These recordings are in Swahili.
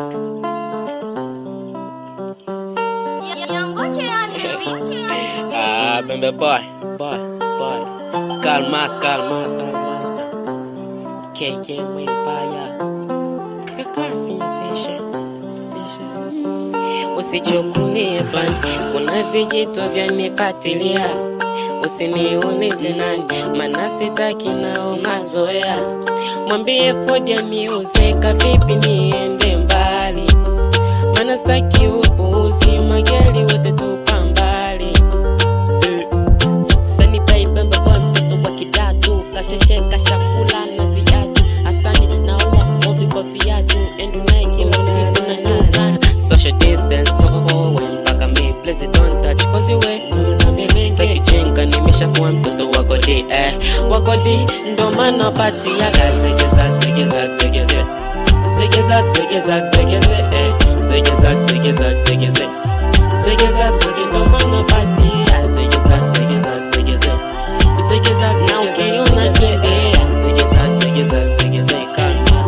Ah, bembe boy, boy, boy. Calmas, calmas, calmas. KK Empire. Kaka sensation, sensation. Usichukulie bani, kuna vijito vyanifuatilia. Usiniulize nani, maana sitaki nao mazoea. Mwambie Fodi aniuzeka vipi niende mbali, maana sitaki upuuzi, magari wote tupa mbali. Eh. Sani baibembe kwa mtoto wa kidatu kashesheka shakula na viatu asani naua movi kwa viatu endu naye kila siku na nyuma social distance popopowe mpaka mi please don't touch cause we namazambi mengi jenga nimeshakuwa mtoto wa godi eh wa godi ndo maana pati ya gazegeza zegeza zegeze zegeza zegeza zegeze eh zegeza zegeza zegeze zegeza zegeza maana pati ya zegeza zegeza zegeze zegeza na ukiona kidea zegeza zegeza zegeze kama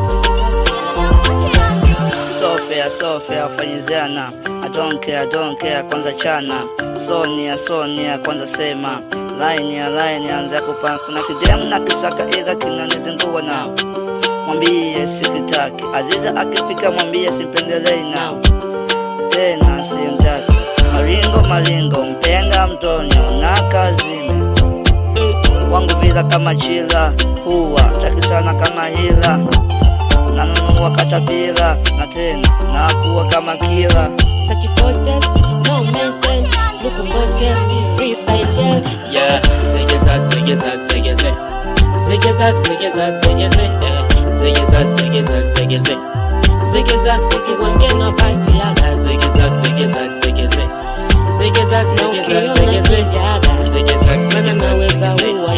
So fair, so fair, fanyizana I don't care, I don't care, kwanza chana Sonia, Sonia, kwanza sema Line ya line anza kupa Kuna kidemu na kisaka ila kinanizingua na Mwambie sikitaki Aziza akifika mwambie simpendelei na Tena simtaki Maringo maringo, mpenga mtonyo na kazini Wangu vila kama chila Huwa, taki sana kama hila nanunua katapila na tena nakuwa kama kila Such a gorgeous, no maintenance, looking gorgeous, freestyle yes. Yeah, zegeza, zegeza, zegeze. Zegeza, zegeza, zegeze. eh. Zegeza, zegeza, zegeze. Zegeza, zegeza, ngena party yaga. Zegeza, zegeza, zegeze. Zegeza, zegeza, zegeze. Zegeza, mana naweza uwa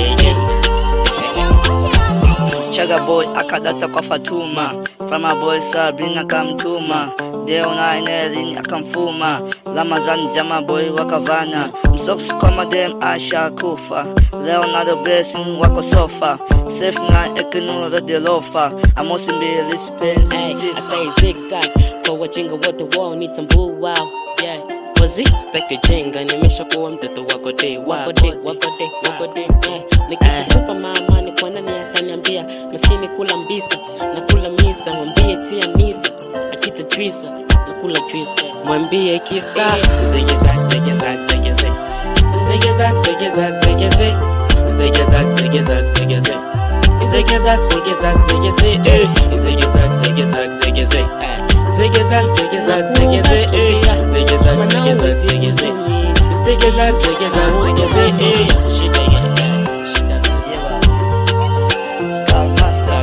chaga boy akadata kwa fatuma fama boy sabrina akamtuma deo na enelin akamfuma lamazan jama boy wakavana msoksi kwa madem asha kufa leonardo blessing wako sofa safe na ekinu radiolofa amosi mbili sipenzi Hey, I sifa say zigzag kwa wajinga wote wanitambua yeah. Wazi staki jinga nimeshakuwa mtoto wako de wako de wako de wako de yeah. Nikishakupa mama ni kwa nani ataniambia maskini kula mbisa na kula misa mwambie tia misa akita twisa na kula twisa mwambie kisa zegeza zegeza zegeze zegeza zegeza zegeze zegeza zegeza zegeze Zegeza, zegeza, zegeze, eh. Zegeza, zegeza, zegeze, eh. Zegeza, zegeza, zegeze, eh. Zegeza, zegeza, zegeze. Zegeza, zegeza, zegeze, eh. Shida ya, eh. Shida ya, Kalmasa,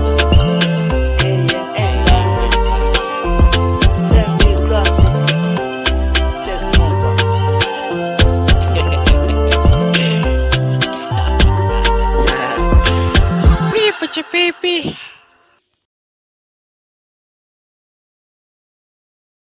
eh. Send classic. Check over. Pipi, pipi.